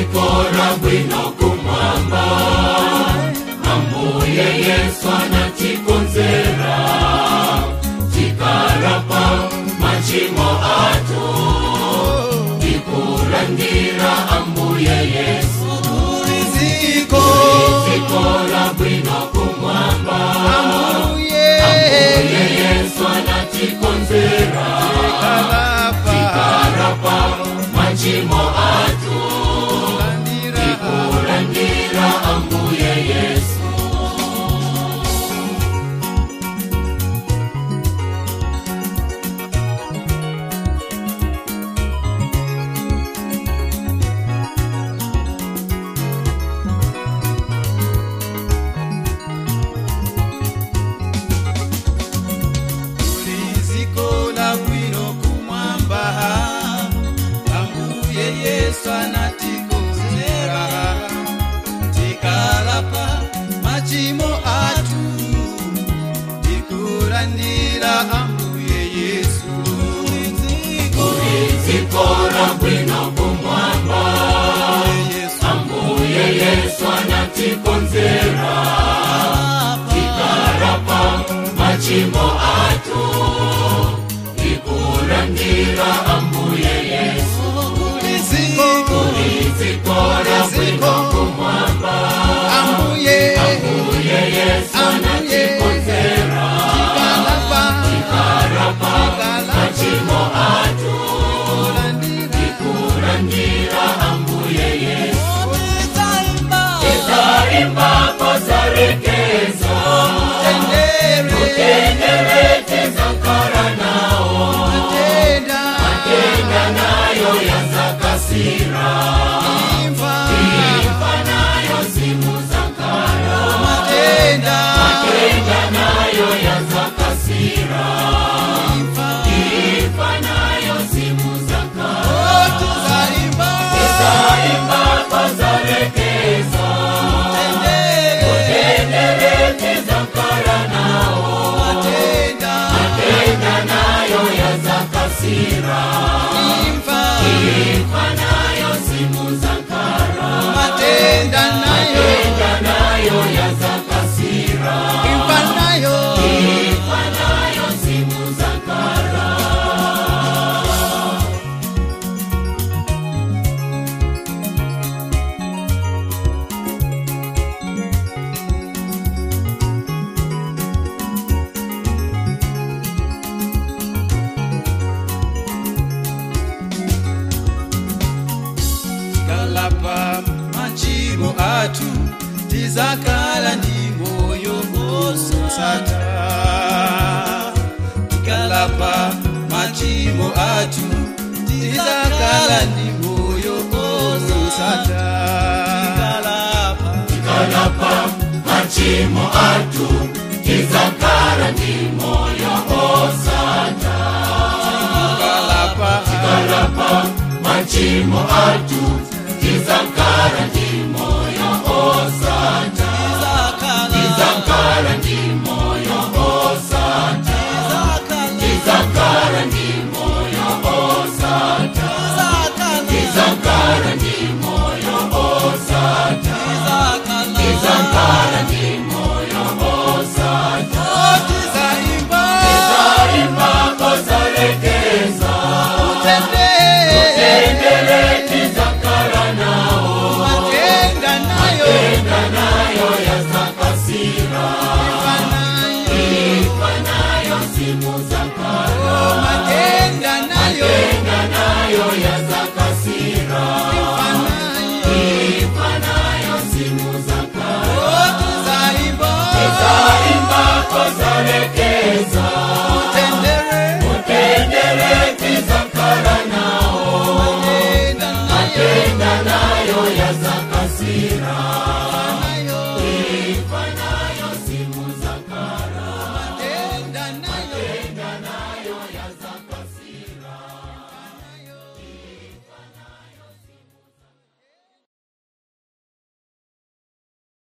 zikora bwino kumwamba ambuye yesu anatikonzera tikarapa machimo atu tikurangira ambuye yesu Riziko zikora bwino kumwamba Ambuye ambuye yesu anatikonzera Kalapa tikarapa machimo atu Landira kurangira ambuye yesu Riziko la bwino kumwamba Ambuye Yesu anatikonzera Tikalapa machimo atu Tikulandira ambuye Yesu Riziko zikora bwino kumwamba Yesu ambuye yesu anatikonzera tikarapa machimo atu ikurangira ambuye yesu Riziko zikora bwino kumwamba Ambuye ambuye yesu anatikonzera Tikalapa tikarapa machimo atu kurangira ambuye yesu itaimba kozarekeza tendereteza nkara nawo tenda nayo yazakasira imfa nayo simu zankara tenda nayo yazakasira imfa nayo simu zankara itaimba kozarekeza tendereteza nkara nawo tenda nayo yazakasira imfa nayo simu zankara Matenda nayo tenda nayo yazakasira impa nayo imfa nayo simu zankara kalapa machimo atu tizakala ndi moyo osata kalapa machimo atu tizakala ndi moyo osata kalapa machimo atu tizakala ndi moyo osata kalapa kalapa machimo atu tizakala